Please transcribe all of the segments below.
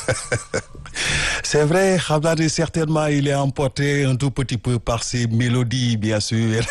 C'est vrai, Khabdadi, certainement, il est emporté un tout petit peu par ses mélodies, bien sûr.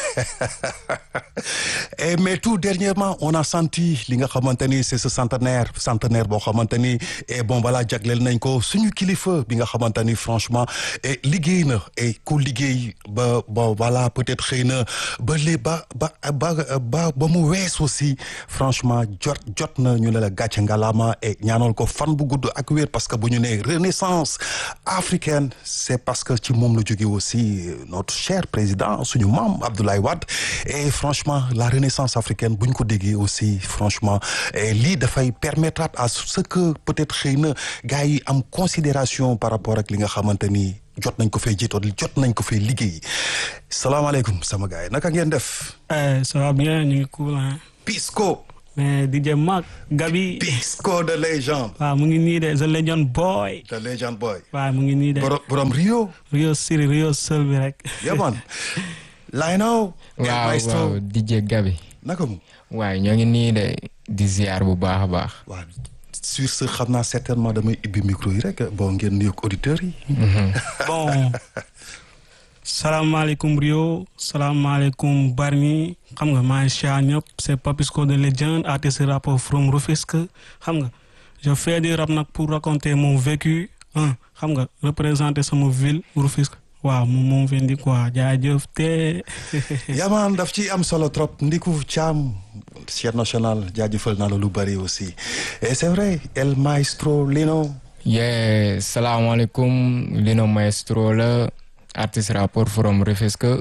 Et, mais tout dernièrement, on a senti li nga xamante ni c'est ce centenaire centenaire boo xamante ni et bon voilà jagleel nañ ko suñu kilifa bi nga xamante ni franchement et liggéey na et ku liggéey ba ba voilà peut-être xëy na ba lii ba ba ba ba ba mu wees aussi franchement jot jot na ñu ne la gàcce ngalaama et ñaanal ko fan bu gudd ak wér parce que bu ñu nee renaissance africaine c'est parce que ci moom la jóge aussi notre cher président suñu maam Abdoulaye Wade et franchement la renaissance africaine bu ñu ko déggee aussi franchement lii dafay permettre à ce que peut-être xëy na gars yi am considération par rapport ak li nga xamante ni jot nañ ko fay jiitoon jot nañ ko fay liggéey salaamaaleykum sama gars yi naka ngeen def. ça va bien ñu ngi cool hein. Pisco. mais DJ Mag Gabi. Pisco de légende. waaw mu ngi nii de the legend boy. the legend boy. waaw mu ngi nii de. borom borom Rio. Rio Siri Rio Seul bi rek. yaman Lino. waaw waaw DJ Gabi. naka mu. waaye ñoo ngi nii de di ziar bu baax a baax. waaw sur ce xam naa certainement damay ibbi micro yi rek bon ngeen nuyoog auditeurs yi. bon salaamaaleykum Rio salaamaaleykum Bargny xam nga maa ngi siyaar ñëpp c'est Papisco de Legend artiste rappeur from Rufisque xam nga je fais du rap nag pour raconter mon vécu ah xam nga représenter sama ville Rufisque waaw moom moom fi indi quoi jaajëf te. yamaan daf ci am solo trop Ndiku Thiam chef national jaajëfal naa la lu bari aussi et c'est vrai El Maestro Lino. yee salaamaaleykum Lino Maestro la artiste rappeur from Rufisque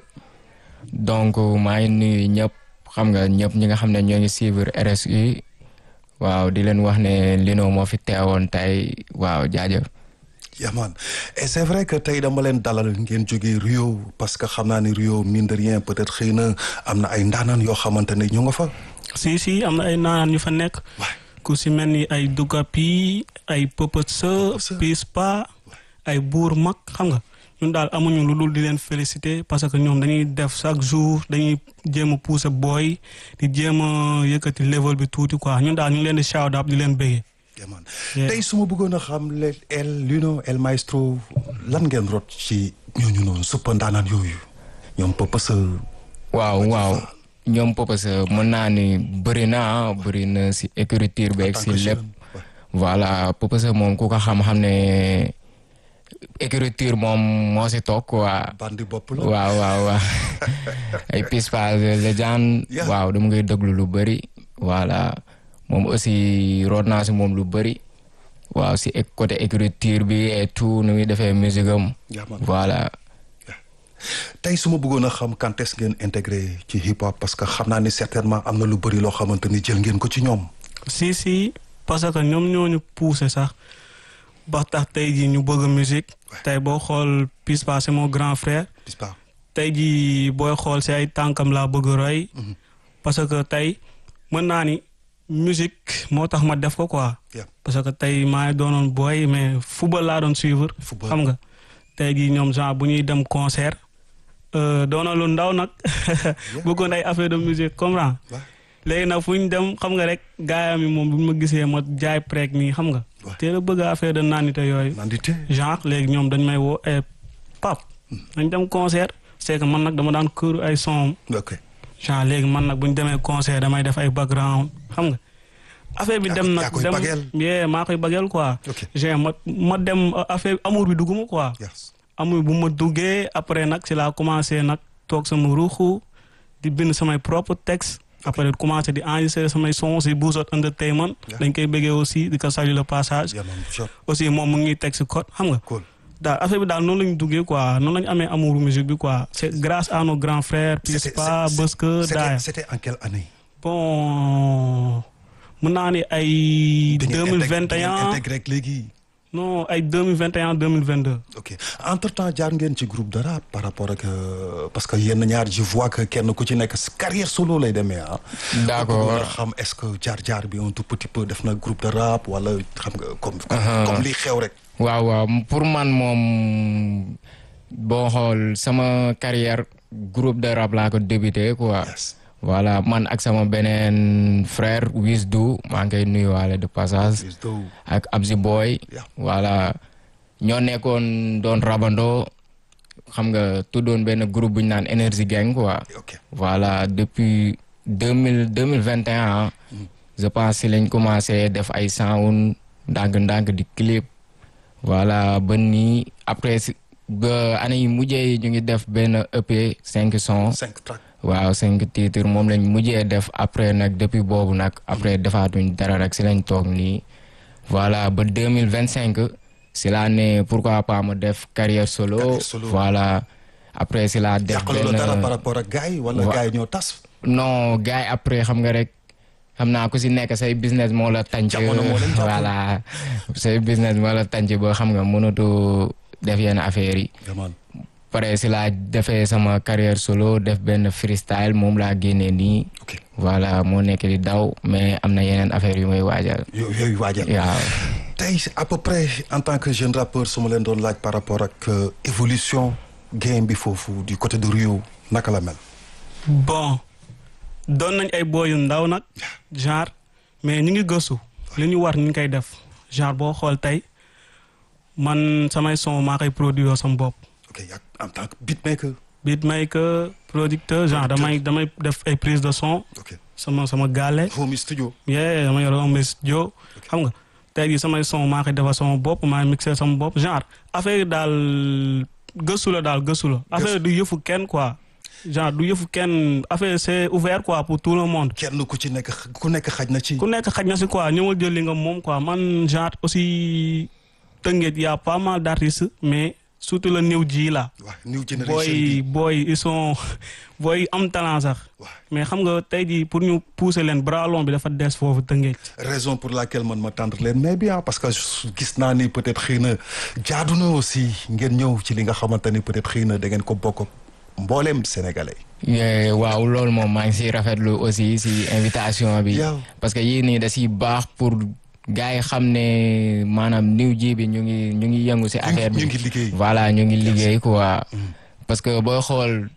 donc maa ngi nuyu ñëpp xam nga ñëpp ñi nga xam ne ñoo ngi suivre RSU waaw di leen wax ne Lino moo fi teewoon tey waaw jaajëf. yaman et c'est vrai que tey dama leen dalal ngeen jógee Rio parce que xam naa ni Rio mine de rien peut-être xëy na am na ay ndaanaan yoo xamante ne ñu nga fa. si si am na ay ndaanaan yu fa nekk. ku si mel ni ay Dugapi ay Pëpëtsa Pispa ay Buur Mag xam nga ñun daal amuñu lu dul di leen féliciter parce que ñoom dañuy def chaque jour dañuy jéem a pousser booy di jéem a yëkkati level bi tuuti quoi ñun daal ñu ngi leen di shout out di leen bëggee. yaman tey su ma bëggoon a xam le el Lino El Maestro lan ngeen rot ci ñooñu noonu suppa ndaanaan yooyu ñoom Pëpësa. waaw waaw ñoom Pëpësa mën naa ni bëri na bëri na si écriture beeg si lépp. voilà Pëpësa moom ku ko xam-xam ne écriture moom moo si toog quoi. bandi bopp la waaw waaw waaw ay Pispa Legend. waaw dama ngay déglu lu bëri. voilà moom aussi root naa si moom lu bëri. waaw si côté écriture bi et tout nu muy defee musique am. voilà. tey su ma bëggoon a xam quand est-ce ngeen intégré ci hip hop parce que xam naa ni certainement am na lu bëri loo xamante ni jël ngeen ko ci ñoom. si si parce que ñoom ñoo ñu poussé sax ba tax tey jii ñu bëgg musique tey boo xool Pispa c'est mon grand frère. Pispa tey jii booy xool si ay tànkam laa bëgg roy. parce que tey mën naa ni musique moo tax ma def ko quoi. parce que tey maa ngi doonoon booy mais football laa doon suivre. xam nga tey jii ñoom genre bu ñuy dem concert. doona lu ndaw nag bëggoon ay affaire de musique comprends léegi nag fu ñu dem xam nga rek gaayam yi moom bu ma gisee ma jaay prek nii xam nga te la bëgg affaire de nandite yooyu genre léegi ñoom dañ may woo pap dañ dem concert c'est que man nag dama daan këru ay son genre léegi man nag bu ñu demee concert damay def ay background xam nga affaire bi dem nag dem yee maa koy bagel quoi genre ma ma dem affaire amour bi dugguma quoi amul bu ma duggee après nag ci laa commencé nag toog sama ruuxu di bind samay propre texte après commencé di enregistrer samay son si Bouzot Entertainment dañ koy bëggee aussi di ko saluer le passage aussi moom mu ngi teg si code xam nga daal affaire bi daal noonu la ñu duggee quoi noonu la ñu amee amour musique bi quoi c'est grâce à nos grands frères Pispa Buska Daaya c'était en quelle année bon mun naa ni ay deux mille vingt et un intégré léegi non ay deux mille vingt et un deux mille vingt deux. ok entre temps jaar ngeen ci groupe de rap par rapport ak parce que yenn ñaar je vois que kenn ku ci nekk carrière solo lay demee ah. d'accord xam est-ce que jaar jaar bi un tout petit peu def na groupe de rap wala xam nga comme. comme li xew rek. waaw waaw pour man moom boo xool sama carrière groupe de rap laa ko débuté quoi. voilà man ak sama beneen frère Wisdu maa ngi koy nuyuwaale de passage Wisdu. ak Abzi Boy Yeah. voilà ñoo nekkoon doon rabandoo xam nga tuddoon benn groupe bu ñu naan Energy Gang quoi ok voilà depuis deux mille deux mille vingt et un je pense si lañ commencé def ay sound ndànk-ndànk di clip voilà ba nii après si ba année yi mujjee yi ñu ngi def benn EP cinq sons cinq tracks waaw cinq titres moom lañ mujjee def après nag depuis boobu nag après defaatuñ dara rek si lañ toog nii voilà ba deux mille vingt cinq si laa ne pourquoi pas ma def carrière solo Carrière solo. voilà après si laa def yàqalu la dara par benn rapport ak gars yi wala Wa- gars yi ñoo tas non gars yi après xam nga rek xam naa ku si nekk say business moo la tànc Jamono moo leen jàpp. voilà say business moo la tànc ba xam nga mënatu def yenn affaires yi demal pare si laa defee sama carrière solo def benn freestyle moom laa génnee nii ok voilà moo nekk di daw mais am na yeneen affaire yu may waajal yo- yooyu waajal waaw tey à peu près en tant que jeune rappeur su ma leen doon laaj par rapport ak euh, évolution game bi foofu du côté de Rio naka la mel bon doon nañ ay booy yu ndaw nag genre mais ñu ngi gëstu li ñu war ñu ngi koy def genre boo xool tey man samay son maa koy produire sama bopp ok yaa en tant que beatmaker beatmaker producteur genre damay damay def ay prise de son ok sama sama gaale home studio yee dama yor un studio xam nga tey jii samay son maa koy defar sama bopp maa mixé sama bopp genre affaire yi daal gëstu la daal gëstu la affaire du yëfu kenn quoi genre du yëfu kenn affaire c'est ouvert quoi pour tout le monde kenn ku ci nekk ku nekk xaj na ci ku nekk xaj na si quoi ñëwal jël li nga moom quoi man genre aussi Tëngéej y a pas mal d'artistes mais surtout le new ji la waaw new generation booy bi booy ils sont booy am talent sax waaw mais xam nga tey jii pour ñu pousser leen bras long bi dafa des foofu Tëngéej raison pour laquelle man ma tendre leen mais bien parce que gis naa ni peut-être xëy na jaadu na aussi ngeen ñëw ci li nga xamante ni peut-être xëy na da ngeen ko bokk mbooleem sénégalais Yeah, waaw loolu moom maa ngi siy rafetlu aussi si invitation bi Yow. parce que yii nii da siy baax pour gars yi xam ne maanaam niw ji bi ñu ngi ñu ngi yëngu si affaire bi ñu ngi liggéey. voilà ñu ngi liggéey quoi parce que booy xool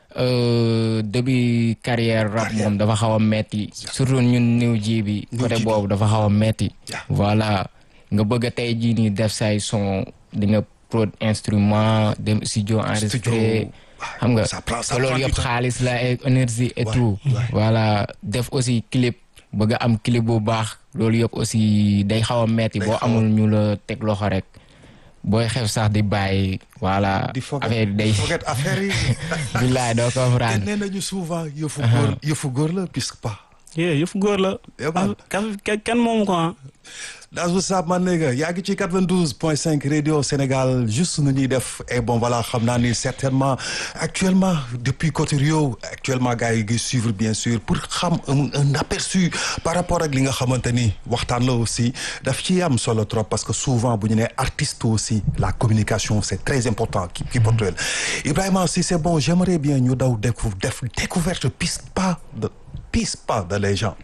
euh, début carrière rap Carrière. moom dafa xaw a metti surtout ñun niw ji bi New côté Ji bi. boobu dafa xaw a metti Yeah. voilà nga bëgg a tey jii nii def say son di nga prod instrument dem studio enregistré xam nga ça prend- ça te loolu prend du yëpp temps. xaalis la et énergie et Ouais, tout ouais. voilà def aussi clip bëgg a am clip bu baax loolu yëpp aussi day xaw a metti Day boo xaw a- amul ñu la teg loxo rek booy xef sax di bàyyi voilà di foget affaire yi day foget affaire yi billaay doo te comprendre nee nañu souvent yëfu góor yëfu góor la puisque pas yee yëfu góor la Eh ben. ah kenn kenn moomu ko ah That's what's up man nigga yaa ngi ci 92.5 radio Sénégal juste nu ñuy def et bon voilà xam naa ni certainement actuellement depuis côté Rio actuellement gars yi ngi suivre bien sûr pour xam un, un aperçu par rapport ak li nga xamante ni waxtaan la aussi daf ci am solo trop parce que souvent bu ñu nee artiste aussi la communication c'est très important ki ki portuel Ibrahima si c'est bon j'aimerais bien ñu daw décou def découverte piste pas de piste pas de légende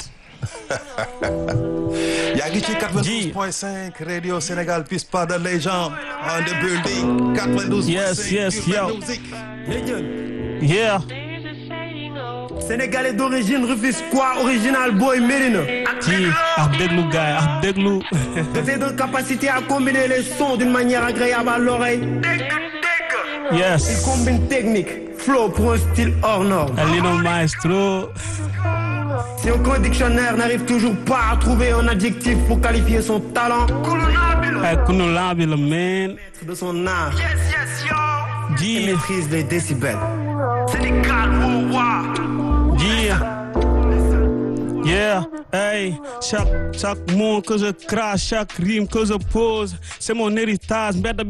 yaa ngi ci 92.5 radio Sénégal piste pas de légende on the building 92.5 Yes, yes, Urban yo. Music. yeah Sénégalais d'origine Rufisquois, original boy Mérina. ci ak déglu gaay ak déglu Doté de capacité à combiner les sons d'une manière agréable à l'oreille. Il yes combine technique, flow pour un style hors norme. El Lino Maestro Si aucun dictionnaire n'arrive toujours pas à trouver un adjectif pour qualifier son talent, ay kunu lambi la man de son art, il ji maîtrise les décibels. Sénégal, wow, wow. ji yeah hey chaque chaque mot que je crache chaque rime que je pose c'est mon héritage mbedd